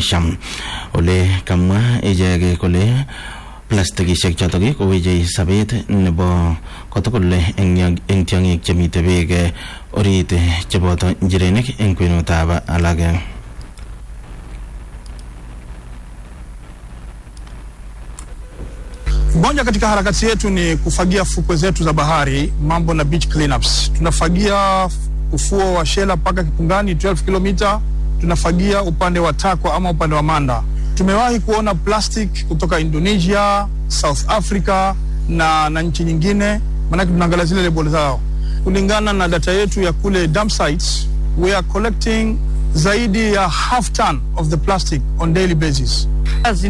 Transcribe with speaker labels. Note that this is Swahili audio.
Speaker 1: Indonesia ole kamwa ichek kole plastikishek chotok koweche sabet nebo kotugul eng tiong'ik chemite beek orit cheboto njirenik eng kwenutab alak
Speaker 2: Moja katika harakati yetu ni kufagia fukwe zetu za bahari, mambo na beach cleanups. Tunafagia ufuo wa Shela mpaka Kipungani 12 kilomita, tunafagia upande wa Takwa ama upande wa Manda. Tumewahi kuona plastic kutoka Indonesia, South Africa na, na nchi nyingine, maanake tunaangalia zile label zao. Kulingana na data yetu ya kule dump sites, we are collecting zaidi ya half ton of the plastic on daily basis.